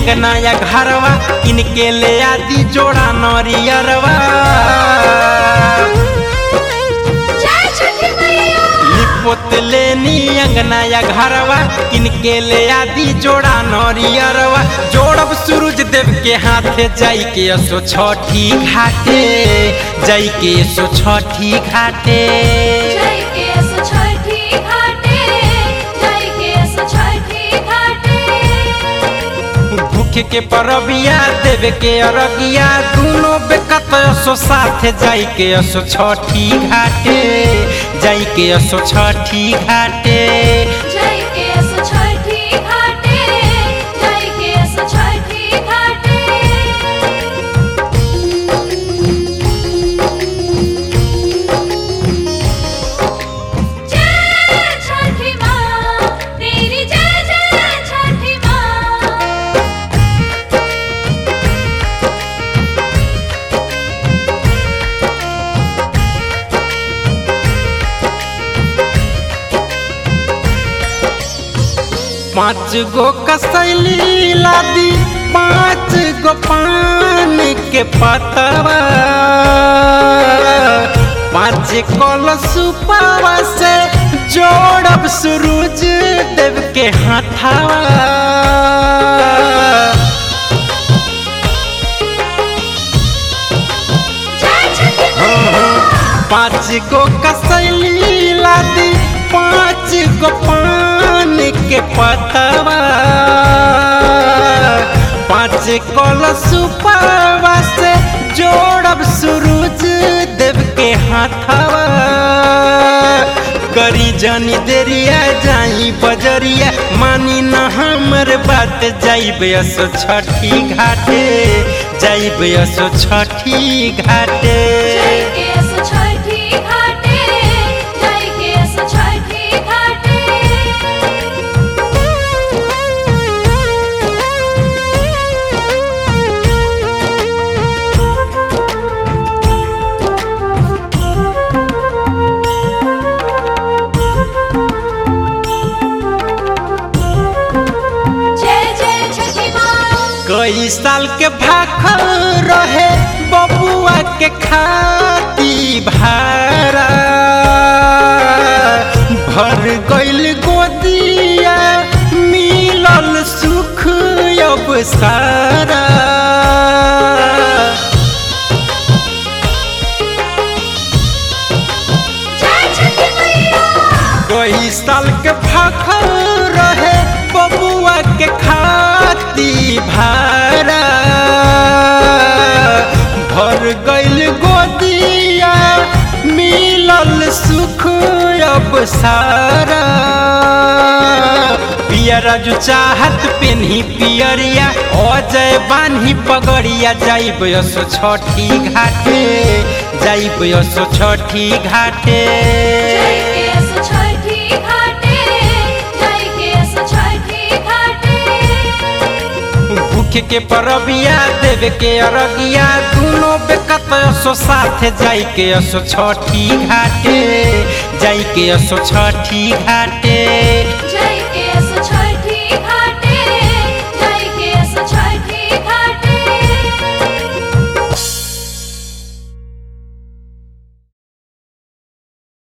अंगना या घरवा इनके ले आदि जोड़ा नरियरवा जय छठी मैया लिपोत लेनी अंगना या घरवा इनके ले आदि जोड़ा नरियरवा जोड़ब सूरज देव के हाथे जाई के असो छठी घाटे जाई के असो छठी घाटे जय के सो छठी घाटे जय के सो छठी घाटे भूखे के परबिया देवे के अरगिया दोनों बेकत असो साथे जाई के असो छठी घाटे जाई के असो छठी घाटे जय के सो छठी घाटे जय के सो छठी घाटे जय छठी माँ तेरी जय जय छठी माँ पाँच गो कसैली लादी पाँच गो पान के पतवा पाँच कलसुपावा से जोड़ब सूरज देव के हाथावा जय छठी माँ पाँच गो कसैली लादी पाँच गो पान के पतवा पाँच कलसुपावा से जोड़ब सूरज देव के हाथवा करी जानी देरिया जाई बजरिया मानी न हमर बात जाइब असो छठी घाटे जाइब असो छठी घाटे जय के सो छठी घाटे जय के सो छठी घाटे जय जय छठी माँ कई साल के भाखल रहे बबुआ के खाती भारा भर गइल गोदिया मिलल सुख अब सारा जय छठी मैया कई साल के भाखल रहे बबुआ के खाती भारा भर गइल गोदिया मिलल सुख अब सारा पिया राजू चाहत पेन्ही पियरिया अजय बान्ही पगड़िया जाइब असो छठी घाटे जाइब असो छठी घाटे जय के सो छठी घाटे जय के सो छठी घाटे भूखे के परबिया देवे के अरगिया दोनों बेकत असो साथे जाई के असो छठी घाटे जाई के असो छठी घाटे जय